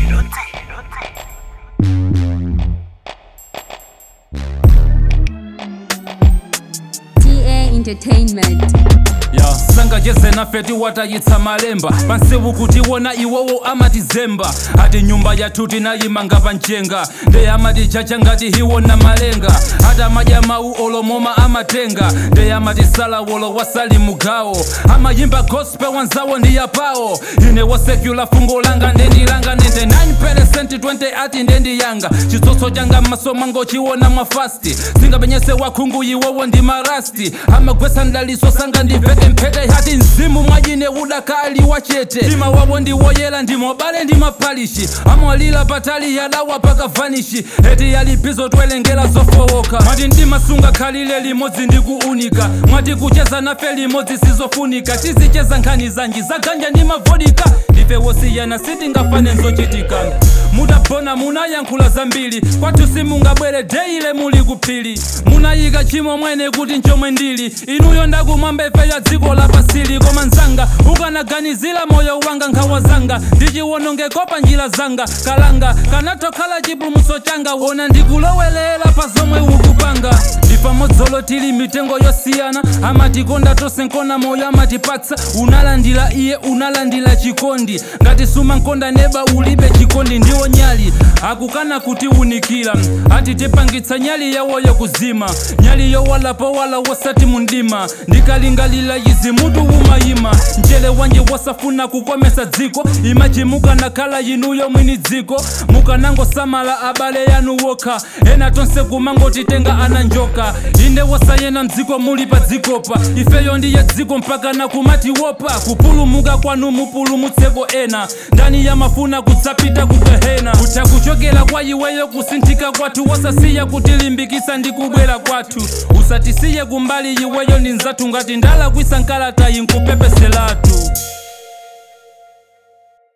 TA Entertainment. ya sanga jeze nafe tiwatayitsa malemba pansewu kuti wona iwowo amatizemba ati nyumba yathu tinayimanga panchenga ndeye amatichacha ngati hiwona malenga ati amadya mawu olomoma amatenga ndeye amatisala wolo wasali mugawo amayimba gospel wanzawo ndi yapawo ine wosekula fungo langa ndendilanga nende 9% 20 ati ndendiyanga chitsotso changa m'maso mwango chiwona mwafasti singapenyese wakhungu iwowo ndi marasti amagwesa ndaliso sanga ndiveke mphete hati mzimu mwajine udakali wachete mtima wawo ndiwoyera ndimobale ndi mapalishi amwalira patali yadawa pakavanishi eti yalipizo twelengera zofowoka mwati ndimasunga khalile limodzi ndi kuunika mwati kucheza nafe limodzi sizofunika tizicheza nkhani zanji zaganja ndi mavodika ife wosiyana sitingafane nzochitika mutagona munayankhula zambiri kwathu simungabwere deile muli kuphiri munayika chimo mwene kuti nchomwe ndili inuyo ndakumwamba ife ya dziko lapasili koma nzanga ukanaganizira moyo wanga nkhawa zanga ndichiwonongeko pa njira zanga kalanga kanatokhala chipulumutso changa wona ndikulowelera pa zomwe ukupanga ndi pamodzolo tili mitengo yosiyana amatikonda tonse nkona moyo amatipatsa unalandira iye unalandira chikondi ngati sumankonda neba ulibe chikondi ndiwo nyali akukana kutiwunikira ati tipangitsa nyali yawoyo kuzima nyali yowalapo wala wosati mundima ndikalingalira izi mutu umayima mchere wanje wasafuna kukomesa dziko imachimuka nakhala inuyo mwini dziko mukanangosamala abale yanu wokha ena tonse kumangotitenga ana njoka inde wosayena mdziko muli pa dzikopa ifeyo ndiye dziko mpaka nakumati wopa kupulumuka kwanu mupulumutseko ena ndani yamafuna kudzapita ku gehena kutha kuchokera kwa iweyo kusinthika kwathu wosasiya kutilimbikisa ndi kubwera kwathu usatisiye kumbali iweyo ndi nzathu ngati ndalakwisa nkalata inkupepeselatu